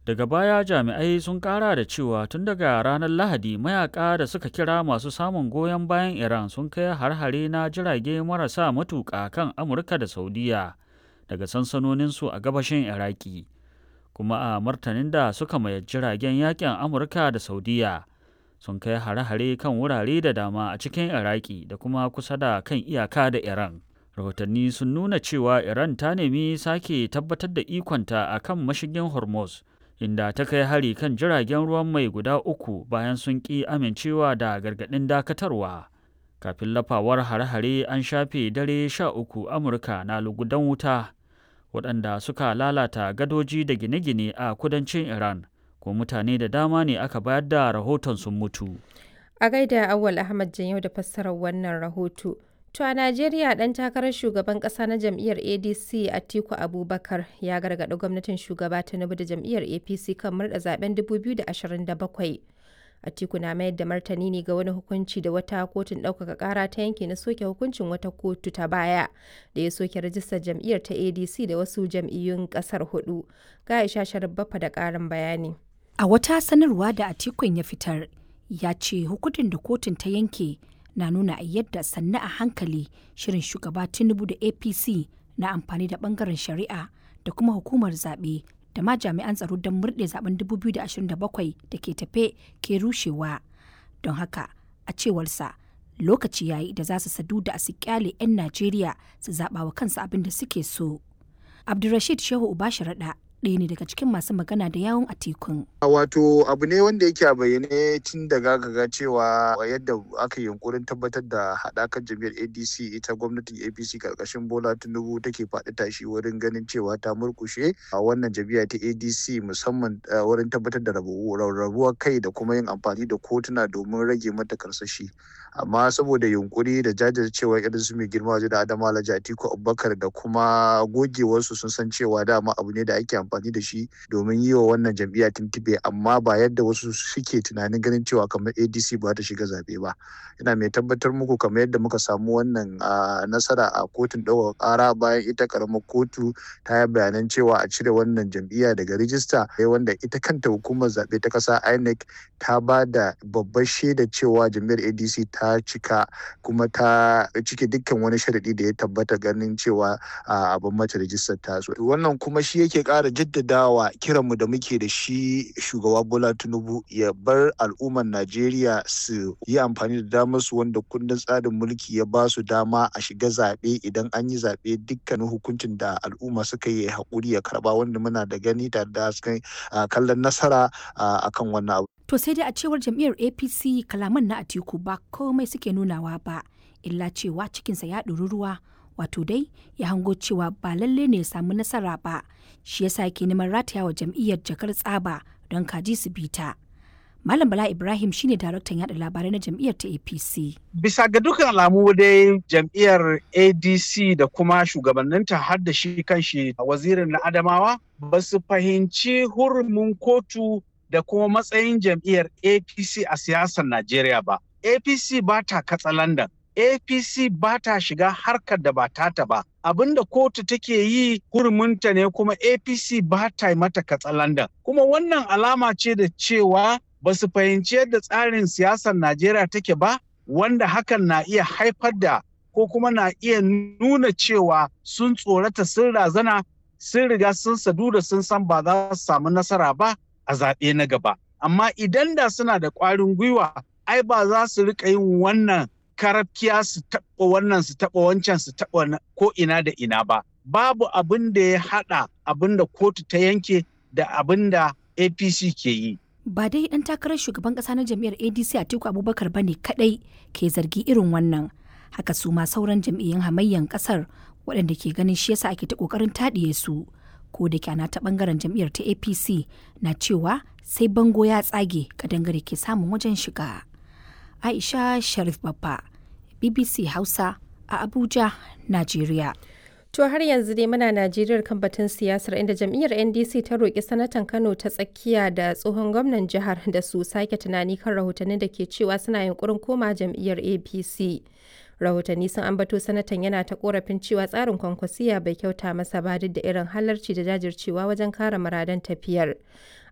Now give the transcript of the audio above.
Daga baya jami'ai sun kara da cewa tun daga ranar Lahadi mayaka da suka kira masu samun goyon bayan Iran sun kai har-hare na jirage marasa matuƙa kan Amurka da Saudiya daga sansanoninsu a gabashin Iraki. Kuma a martanin da suka mayar jiragen yakin Amurka da Saudiya sun kai hare-hare kan wurare da dama a cikin Iraki da kuma kusa da kan iyaka da Iran. Rahotanni sun nuna cewa Iran ta nemi sake tabbatar da ikonta a kan mashigin Hormuz. inda ta kai hari kan jiragen ruwan mai guda uku bayan sun ƙi amincewa da gargaɗin dakatarwa. Kafin lafawar hare-hare an shafe dare sha uku Amurka na lugudan wuta waɗanda suka lalata gadoji da gine-gine a kudancin Iran, ko mutane da dama ne aka bayar da rahoton sun mutu. A gaida Awal Ahmad Janyau da fassarar wannan rahoto. To a Najeriya ɗan takarar shugaban ƙasa na jam'iyyar ADC Atiku Abubakar ya gargaɗi gwamnatin shugaba Tinubu da jam'iyyar APC kan murɗa zaben 2027. Atiku na mayar da martani ne ga wani hukunci da wata kotun ɗaukaka ƙara ta yanke na soke hukuncin wata kotu ta baya da ya soke rajistar jam'iyyar ta ADC da wasu jam'iyyun ƙasar hudu. Ga Aisha Sharabbafa da ƙarin bayani. A wata sanarwa da Atikun ya fitar, ya ce hukuncin da kotun ta yanke na nuna yadda sannu a hankali shirin shugaba tinubu da apc na amfani da bangaren shari'a da kuma hukumar zaɓe da ma jami'an tsaro don murɗe zaben 2027 da ke tafe ke rushewa don haka a cewarsa lokaci yayi da za su sadu da su kyale 'yan najeriya su zaɓa wa kansu abin da suke so abdulrashid shehu uba sharaɗa ɗaya ne daga cikin masu magana da yawon atikun. Wato abu ne wanda yake a bayyane tun daga ga cewa yadda aka yi yunkurin tabbatar da haɗakar jam'iyyar ADC ita gwamnatin APC karkashin Bola Tinubu take faɗi tashi wurin ganin cewa ta murkushe a wannan jam'iyya ta ADC musamman wurin tabbatar da rarrabuwar kai da kuma yin amfani da kotuna domin rage mata karsashi. Amma saboda yunkuri da jajircewa irin su mai girma waje da Adama Alhaji Atiku Abubakar da kuma gogewarsu sun san cewa dama abu ne da ake amfani da shi domin yi wa wannan jam'iyya tuntube amma ba yadda wasu suke tunanin ganin cewa kamar adc ba ta shiga zaɓe ba ina mai tabbatar muku kamar yadda muka samu wannan nasara a kotun ɗaukar ƙara bayan ita ƙaramar kotu ta yi bayanan cewa a cire wannan jam'iyya daga rijista wanda ita kanta hukumar zaɓe ta ƙasa inec ta ba da babbar shaida cewa jam'iyyar adc ta cika kuma ta cike dukkan wani sharaɗi da ya tabbata ganin cewa abin mata rijistar ta wannan kuma shi yake ƙara jaddadawa kiranmu da muke da shi shugaba bola tinubu ya bar al'ummar najeriya su yi amfani da damar su wanda kundin tsarin mulki ya ba su dama a shiga zaɓe idan an yi zaɓe dukkanin hukuncin da al'umma suka yi haƙuri ya karɓa wanda muna da gani tare da kallon nasara akan wannan abu. To sai dai a cewar jam'iyyar APC kalaman na Atiku ba komai suke nunawa ba illa cewa cikinsa ya ɗori ruwa wato dai ya hango cewa ba lalle ne ya samu nasara ba shi yasa yake neman rataya wa jam'iyyar jakar tsaba don kaji su bita. Malam Bala Ibrahim shine daraktan yada labarai na jam'iyyar ta APC. Bisa ga dukkan alamu dai jam'iyyar ADC da kuma shugabanninta har da shi kanshi wazirin na Adamawa ba su fahimci hurumin kotu da kuma matsayin jam'iyyar APC a siyasar Najeriya ba. APC ba ta katsalandan. APC ba ta shiga harkar da ba tata ba. Abin da kotu take yi hurumunta ne kuma APC ba ta yi mata katsalandan. Kuma wannan alama ce da cewa ba su fahimci yadda tsarin siyasar Najeriya take ba, wanda hakan na iya haifar da ko kuma na iya nuna cewa sun tsorata sun razana sun riga sun sadu da sun san ba za su samu nasara ba a zaɓe na gaba. Amma idan da suna da ƙwarin gwiwa, ai ba za su riƙa yin wannan karafkiya su taɓa wannan su taɓa wancan su taɓa ko ina da ina ba. Babu abin da ya haɗa abin da kotu ta yanke da abin da APC ke yi. Ba dai ɗan takarar shugaban ƙasa na jam'iyyar ADC Atiku Abubakar ba ne kaɗai ke zargi irin wannan. Haka su ma sauran jam'iyyun hamayyan ƙasar waɗanda ke ganin shi yasa ake ta ƙoƙarin taɗiye su. Ko da kyana ta ɓangaren jam'iyyar ta APC na cewa sai bango ya tsage kadangare ke samun wajen shiga. Aisha Sharif Babba, BBC Hausa a Abuja, Najeriya. To har yanzu dai muna Najeriya kan batun siyasar inda jam'iyyar NDC ta roƙi sanatan Kano ta tsakiya da tsohon gwamnan jihar da su sake tunani kan rahotannin da ke cewa suna yunkurin koma jam'iyyar APC. Rahotanni sun ambato sanatan yana ta korafin cewa tsarin kwankwasiya bai kyauta masa ba duk da irin halarci da jajircewa wajen kare muradan tafiyar.